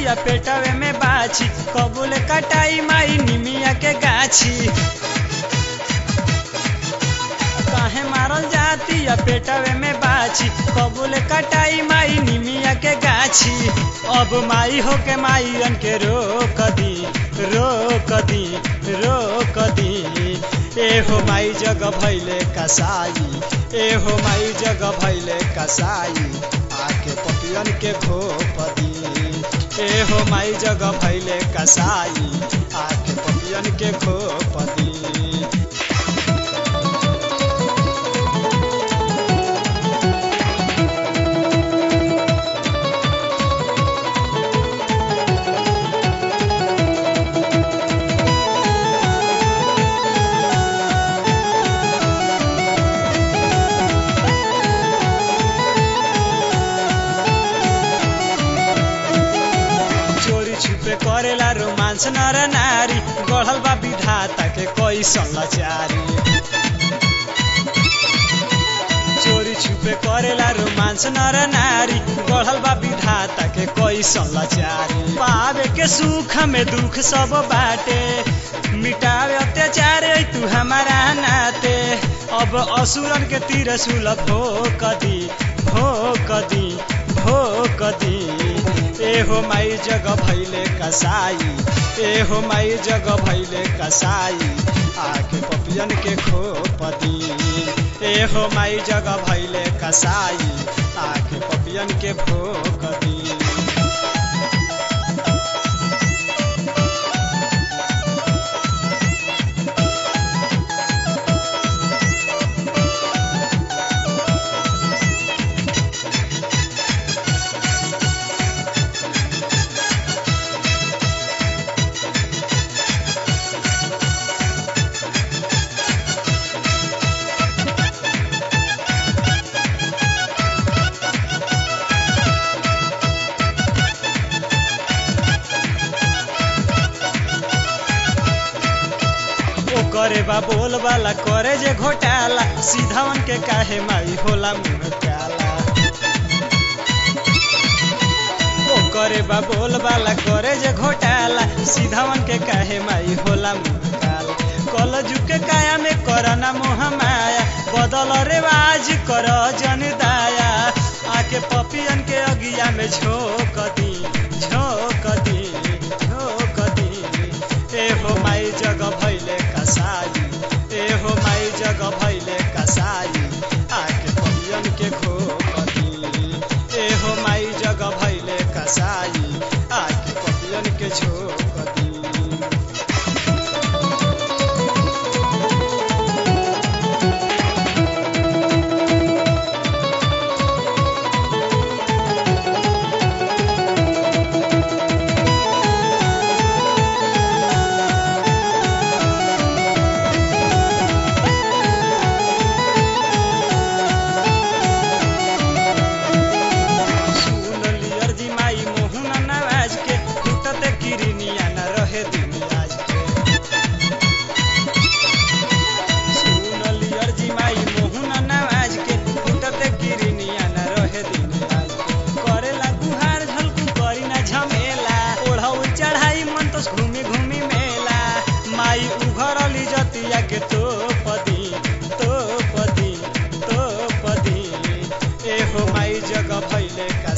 या पेटवे में बाछी कबूल कटाई माई निमिया के गाछी काहे मारल जाती या पेटवे में बाछी कबूल कटाई माई निमिया के गाछी अब माई हो के माईन के रोक दी रोक दी रोक दी एहो माई जग भैले कसाई एहो माई जग भैले कसाई आके पपियन के घोप दी एहो माई जग भैले कसाई आके पपियन के घोप दी चोरी छुपे करेला रोमांस नर नारी गढ़ल बा विधाता के कोई लाचारी चोरी छुपे करेला रोमांस नर नारी गढ़ल बा विधाता के कोई लाचारी पावे के सुख में दुख सब बाटे मिटावे अत्याचार ऐ तू हमारा नाते अब असुरन के तीर सुलभ हो कदी हो कदी हो कदी एहो माई जग भैले कसाई एहो माई जग भैले कसाई आके पपियन के खोपदी एहो माई जग भैले कसाई आके पपियन के भोकदी ओ करे बा बोल वाला करे जे घोटाला सीधावन के काहे माई होला मुंह काला ओ करे बा बोल वाला करे जे घोटाला सीधावन के काहे माई होला मुंह काला कल झुके काया में करना मोह माया बदल रेवाज कर जन दाया आके पपियन के अगिया में झोंक दी झोंक दी झोंक दी एहो माई जग भैले कसाई एहो माई जग भैले कसाई आके पपियन के घोकती एहो माई जग भैले कसाई आके पपियन के झोकती सुन लियर जी माई मोहन नवाज के टूटत किरनिया न रहे दिन आज के सुन लियर जी माई मोहन नवाज के टूटत किरनिया न रहे दिन आज के करेला गुहार झलकू करी ना झमेला ओढ़ौ चढ़ाई मन तो घूमी घूमी मेला माई उघरली जतिया के तोपदी तोपदी तोपदी एहो माई जग भैले का